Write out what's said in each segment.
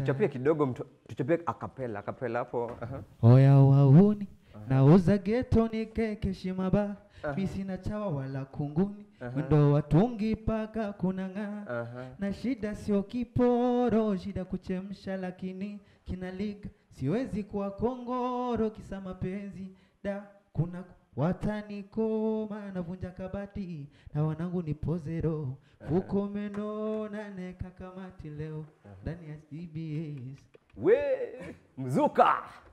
tuchapie kidogo mtu, tuchapie akapela akapela hapo aha. Oya wauni nauza geto ni keke shimaba mi sina chawa wala kunguni mwendo watungi paka kunang'aa Aha. na shida sio kiporo, shida kuchemsha, lakini kinaliga siwezi kuwa kongoro kisa mapenzi da kuna watanikoma navunja kabati na wanangu ni pozero fuko meno naneka kamati leo ndani ya CBS we mzuka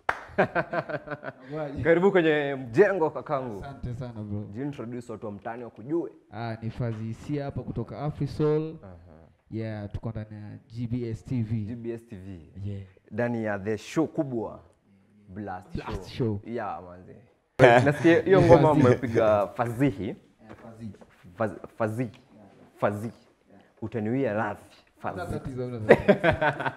karibu kwenye mjengo kakangu asante sana bro jiintroduce watu wa mtaani wakujue ah, ni fazisia hapa kutoka Afrisol yeah tuko ndani ya GBS TV gbs tv yeah ndani ya the show kubwa blast, Blast show. yeah manze nasikia hiyo ngoma mmepiga fazihi Faz, fazi fazi utaniwia radhi Una fazi tatizo, una tatizo.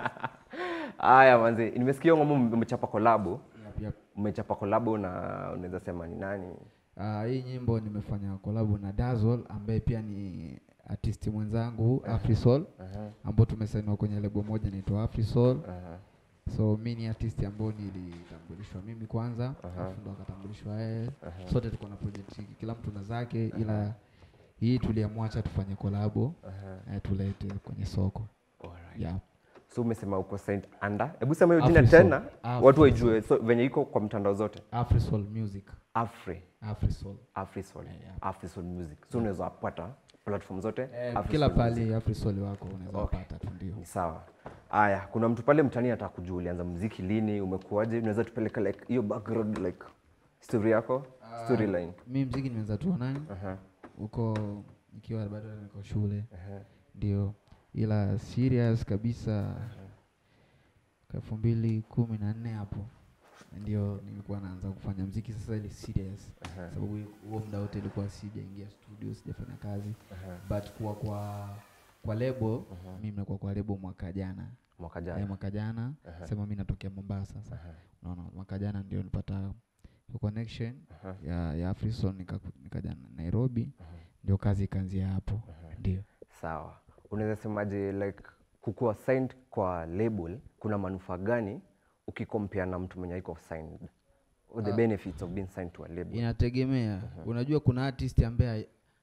haya manze nimesikia hiyo ngoma mmechapa kolabo Yep, yep. mmechapa kolabo na unaweza sema ni nani Ah, hii nyimbo nimefanya kolabo na Dazzle ambaye pia ni artisti mwenzangu Afrisol ambao tumesainiwa kwenye lebo moja inaitwa Afrisol. Aha. So mi ni artisti ambao nilitambulishwa mimi kwanza, alafu ndo akatambulishwa yeye. Sote tuko na project hii, kila mtu na zake, ila hii tuliamwacha tufanye kolabo eh, tulete kwenye soko Alright. yeah. so umesema uko Saint Anda hebu sema hiyo jina Afrisol. tena Afrisol. watu waijue so, venye iko kwa mtandao zote Afrisol Music, afri Afrisol afrisol yeah. afrisol music so unaweza pata platform zote eh, Afrisol kila Music. pali Afrisol wako unaweza Okay. kupata tu ndio. ni sawa haya kuna mtu pale mtani ataka kujua ulianza muziki lini umekuaje unaweza tupeleka like hiyo background like story yako storyline Mi mziki nimeanza tu nani Aha, huko nikiwa bado niko shule aha. ndio, ila serious kabisa elfu mbili kumi na nne hapo ndio nilikuwa naanza kufanya mziki sasa, ile serious sababu huo muda wote ilikuwa sijaingia studio, sijafanya kazi but kuwa kwa kwa lebo mimi nimekuwa kwa lebo mwaka jana mwaka Eh, jana mwaka jana sema mi natokea Mombasa sasa unaona mwaka jana ndio nilipata hiyo connection ya ya Afrison nikaku- nikaja Nairobi ndio kazi ikaanzia hapo ndio sawa unaweza semaje like kukuwa signed kwa label kuna manufaa gani ukikompea na mtu mwenye iko signed Or the benefits of being signed to a label inategemea unajua kuna artist ambaye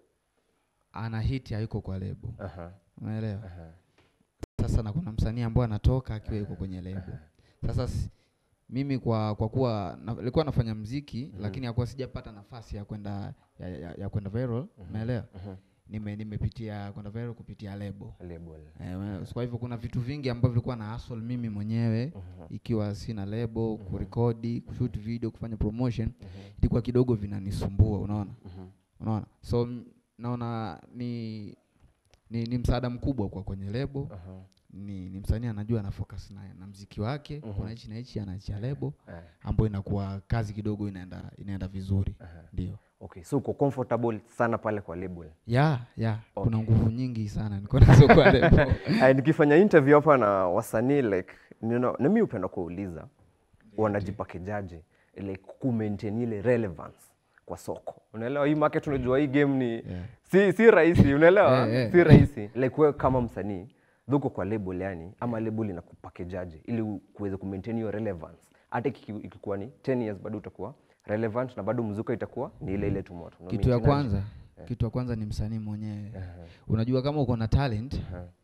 ana hit hayuko kwa lebo Aha, unaelewa sasa na kuna msanii ambaye anatoka akiwa yuko kwenye lebo sasa s- mimi kwa kwa kuwa na- nilikuwa nafanya mziki lakini hakuwa sijapata nafasi ya kwenda ya, ya, ya kwenda viral unaelewa nime nimepitia kwenda viral kupitia lebo label Eh, we- kwa hivyo kuna vitu vingi ambavyo vilikuwa na hustle mimi mwenyewe ikiwa sina lebo kurekodi kushoot video kufanya promotion ilikuwa kidogo vinanisumbua unaona unaona so m- naona ni ni, ni msaada mkubwa kwa kwenye lebo ni, ni msanii anajua ana focus na, na mziki wake kuna hichi na hichi anaachia lebo Eh. ambayo inakuwa kazi kidogo inaenda inaenda vizuri ndio okay so uko comfortable sana pale kwa label ya ya kuna nguvu nyingi sana niko nazo kwa lebo Aya, nikifanya interview hapa na wasanii like you know, na mimi upenda kuuliza wanajipakejaje like ku maintain ile relevance kwa soko unaelewa hii market unajua hii game ni si, si rahisi unaelewa Eh, eh. si rahisi like wewe kama msanii dhuko kwa label yani ama label inakupakejaje ili u- kuweze ku maintain hiyo relevance hata iki- ikikuwa ni 10 years bado utakuwa relevant na bado mzuka itakuwa ni ile ile tu moto Una kitu ya maintain aje? kwanza kitu ya kwanza ni msanii mwenyewe unajua kama uko na talent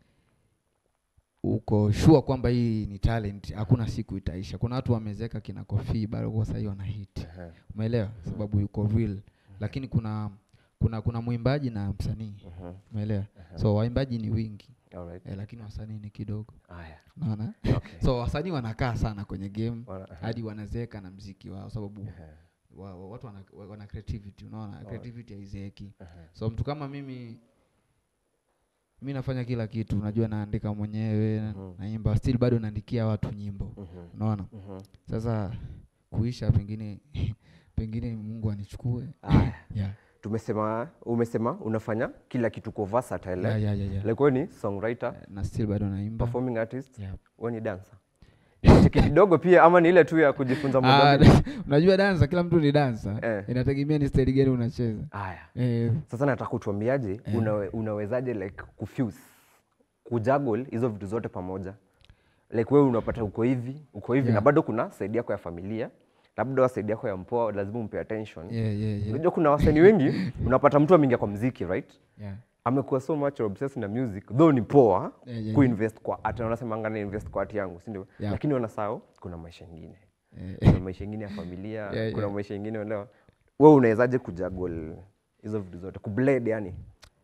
uko sure kwamba hii ni talent hakuna siku itaisha kuna watu wamezeka kina kofi bado kwa sahii wana hit umeelewa sababu yuko real lakini kuna kuna kuna mwimbaji na msanii umeelewa so waimbaji ni wingi Alright. eh, lakini wasanii ni kidogo Haya. unaona Okay. so wasanii wanakaa sana kwenye game Wana- hadi wanazeka na mziki wao sababu wa, wa, watu wana, wa- wana creativity unaona creativity haizeeki so mtu kama mimi mi nafanya kila kitu unajua naandika mwenyewe naimba still bado naandikia watu nyimbo unaona sasa kuisha pengine pengine mungu anichukue Haya. yeah. tumesema umesema unafanya kila kitu kwa versatile Yeah, eh? yeah, yeah, yeah. like wewe ni songwriter na still bado naimba performing artist Yeah. wewe ni dancer cheki kidogo pia ama ni ile tu ya kujifunza Ah, moja mbili? unajua dansa kila mtu ni dansa Eh. inategemea ni staili gani unacheza haya eh, sasa nataka utuambiaje unawe, unawezaje like kufuse kujuggle hizo vitu zote pamoja like wewe unapata uko hivi uko hivi na Yeah. bado kuna side yako ya familia labda side yako ya mpoa lazima umpe attention yeah, yeah, yeah. unajua kuna wasanii wengi unapata mtu ameingia kwa mziki right Yeah. amekuwa so much obsessed na music though ni poa Yeah, yeah, kuinvest kwa art wanasemanga na invest kwa art yangu si ndio Yeah. lakini wanasahau kuna maisha ingine Eh, kuna maisha ingine ya familia Yeah, kuna yeah. maisha ingine unaelewa wewe unawezaje kujagol hizo vitu zote kublend yani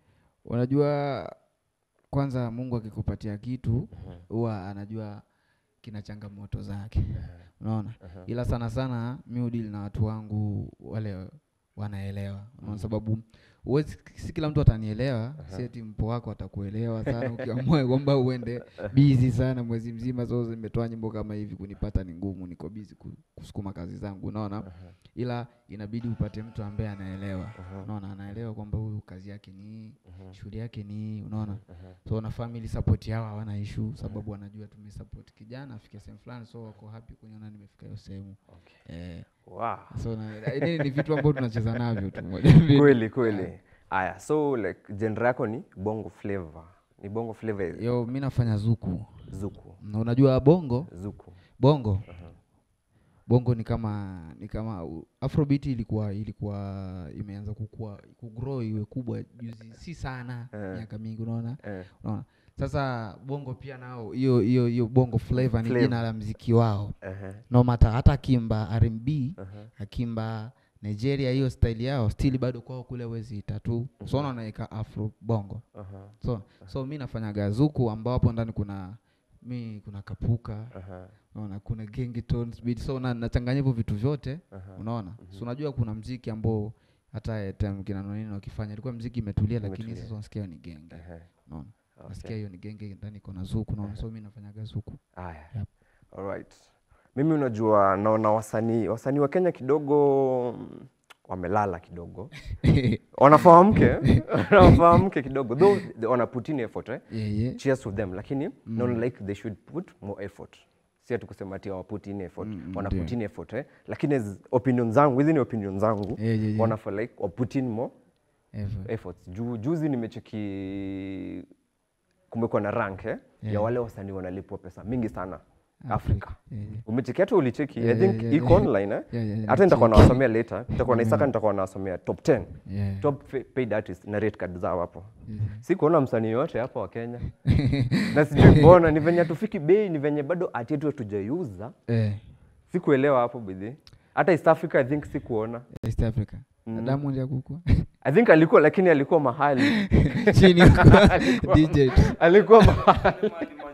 unajua kwanza mungu akikupatia kitu huwa anajua kina changamoto zake unaona ila sana sana mi udili na watu wangu wale wanaelewa unaona sababu huwezi si kila mtu atanielewa si eti mpo wako atakuelewa sana ukiamua kwamba uende bizi sana mwezi mzima so zimetoa nyimbo kama hivi kunipata ni ngumu niko bizi kusukuma kazi zangu unaona ila inabidi upate mtu ambaye anaelewa unaona anaelewa kwamba huyu kazi yake ni hii shughuli yake ni hii unaona so na family support yao hawana issue sababu wanajua tumesupport kijana afike sehemu fulani so wako happy kuniona nimefika hiyo sehemu eh, wow. so na, ni, ni vitu ambavyo tunacheza navyo tu moja mbili. kweli kweli aya so like genre yako ni bongo flavor ni bongo flavor yo mi nafanya zuku zuku na unajua bongo zuku bongo bongo ni kama ni kama u- afrobeat ilikuwa ilikuwa imeanza kukua kugrow iwe kubwa juzi si sana Eh. miaka mingi unaona eh. unaona sasa bongo pia nao hiyo hiyo hiyo bongo flavor ni Flavor. jina la mziki wao uh-huh. no matter hata akimba R&B Uh-huh. akimba Nigeria hiyo style yao still bado kwao kule wezi tatu so unaweka afro bongo Uh-huh. so so mi nafanyaga zuku ambao hapo ndani kuna mi kuna kapuka Uh-huh. unaona kuna gengi tones beat so na, nachanganya hivyo vitu vyote Uh-huh. unaona so unajua kuna mziki ambao hata time kina nonini wakifanya ilikuwa mziki imetulia lakini Imetulia. sasa unasikia ni genge Uh-huh. unaona Okay. nasikia hiyo ni genge ndani iko na zuku unaona so mi nafanyaga zuku Aya. Yep. Alright. Mimi unajua naona wasanii wasanii wa Kenya kidogo mm, wamelala kidogo. Wanafahamke, wanafahamke kidogo. Though they wana put in effort eh. yeah, yeah. Cheers to them lakini naona like they should put more effort. Si ati kusema ati hawa put in effort. Mm, mm, wana ndio. put in effort eh. Lakini as opinion zangu, hizi ni opinion zangu. Yeah, yeah, yeah. Wanafaa like wa put in more Ever. efforts. Ju, juzi nimecheki kumekuwa na rank eh, ya Yeah. wale wasanii wanalipwa pesa mingi sana Afrika. Yeah, yeah. Umecheki hata ulicheki Yeah, I think yeah, yeah, iko yeah. online eh. Yeah, yeah, yeah, Hata nitakuwa nicheki. nawasomea later. Nitakuwa na Isaka nitakuwa nawasomea top 10. Yeah. Top fa- paid artist na rate card zao hapo. Yeah. Si kuona msanii yote hapa wa Kenya. na sijui mbona ni venye hatufiki bei ni venye bado art yetu hatujaiuza. Eh, Sikuelewa hapo bidhi. Hata East Africa I think sikuona. East Africa na Diamond ya kukua I think alikuwa lakini alikuwa mahali. chini huko Alikuwa- DJ tu. alikuwa mahali.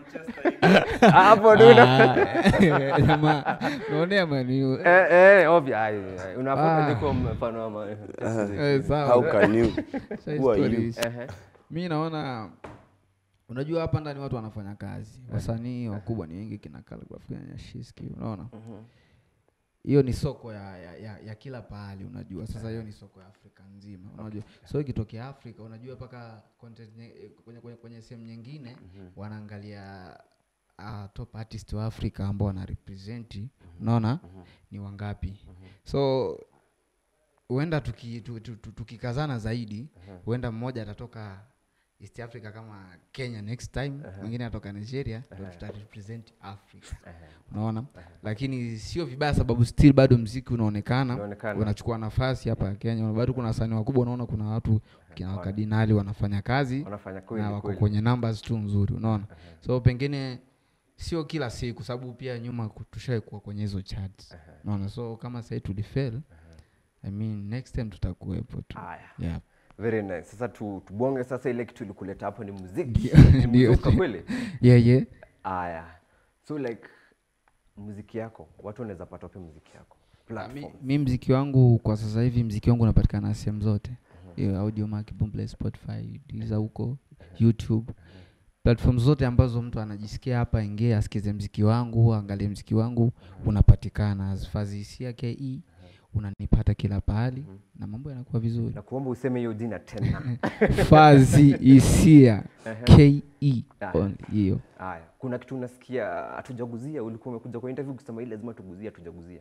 Hapo ndio una- Ah, jamaa unaonea mani Eh eh obvious. Ai, ai, Unafaa Ah. kuwa mfano wa ma- Eh, sawa. How can you? Sasa Who are you? stories. Ehe. mi naona unajua hapa ndani watu wanafanya kazi wasanii wakubwa ni wengi kina Khaligraph, kina Nyashinski unaona hiyo ni soko ya, ya, ya, ya kila pahali unajua sasa hiyo ni soko ya afrika nzima unajua so ikitokea afrika unajua mpaka content nye- eh, kwenye, kwenye, kwenye sehemu nyingine wanaangalia uh, top artist wa afrika ambao wanarepresenti unaona ni wangapi so huenda tuki- tu- tu- tu- tukikazana zaidi huenda mmoja atatoka east africa kama kenya next time mwingine atoka nigeria ndo tutarepresent africa unaona lakini sio vibaya sababu still bado mziki unaonekana Unaonekana. unachukua nafasi hapa kenya bado kuna wasanii wakubwa unaona kuna watu kina wakadinali wanafanya kazi Wanafanya na kweli wako kweli. kwenye numbers tu nzuri unaona so pengine sio kila siku sababu pia nyuma ku- tushaikuwa kwenye hizo charts unaona so kama sahii tulifail I mean, next time tutakuwepo tu Haya. yeah. Very nice. Sasa tu, tubonge sasa ile kitu ilikuleta hapo ni muziki. Ndio, Ni ndio. mzuka kweli? yeah, yeah. Aya. So like muziki yako, watu wanaweza pata wapi muziki yako? mi, Platform. mi mziki wangu kwa sasa hivi mziki wangu unapatikana sehemu zote Hiyo audio mark boomplay spotify diza huko youtube platform zote ambazo mtu anajisikia hapa ingie asikize mziki wangu aangalie mziki wangu unapatikana azfazisia ke unanipata kila pahali na mambo yanakuwa vizuri Na kuomba useme hiyo jina tena. fazi isia ke Ah. only, hiyo Haya. Kuna kitu unasikia hatujaguzia, ulikuwa umekuja kwa interview kusema hii lazima tuguzia, hatujaguzia.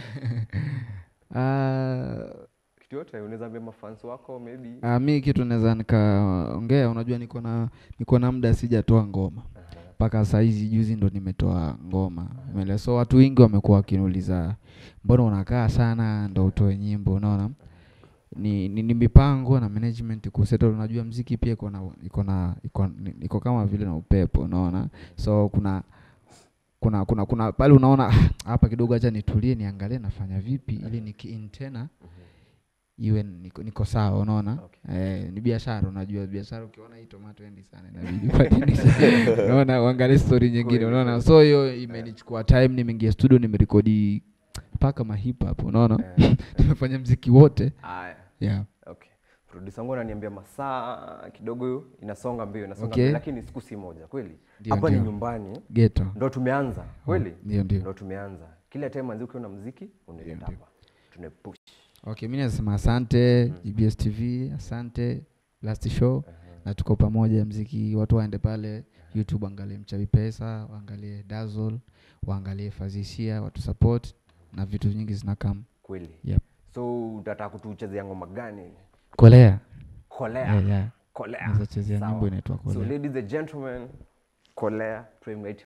Ah, Kitu yote unaweza ambia mafans wako maybe. Uh, mi kitu naweza nikaongea, unajua niko na niko na muda sijatoa ngoma mpaka saizi juzi ndo nimetoa ngoma umeelewa so watu wengi wamekuwa wakiniuliza mbona unakaa sana ndo utoe nyimbo unaona ni, ni, ni mipango na management kusettle unajua mziki pia iko na iko na iko, ni- iko kama vile na upepo unaona so kuna kuna kuna kuna pale unaona "Ah, hapa kidogo acha nitulie niangalie nafanya vipi ili nikiin tena iwe niko, niko sawa unaona Okay. eh, ni biashara unajua biashara ukiona hii tomato endi sana inabidi ubadilishe. unaona uangalie story nyingine Kweli, unaona kweli. so hiyo imenichukua time nimeingia studio nimerekodi mpaka mahip hop unaona Eh, tumefanya mziki wote Haya. yeah. Okay. Producer wangu ananiambia masaa kidogo inasonga mbio inasonga Okay. mbio lakini siku si moja kweli. Ndio, Hapa ni ndio. nyumbani geto ndo tumeanza kweli. ndio ndio Ndo tumeanza. Kila time manzi ukiona muziki unaleta Ndio, hapa. Tunapush. okay mi nasema asante gbs tv asante last show na tuko pamoja mziki watu waende pale youtube waangalie mchawi pesa waangalie dazol waangalie fazisia watu support na vitu nyingi zinakam Kweli. Yep. So utataka kutuchezea ngoma gani? kolea Kolea. yeah, yeah. Kolea. Naweza chezea Sawa. nyimbo inaitwa So kolea ladies and gentlemen, Kolea Prime Night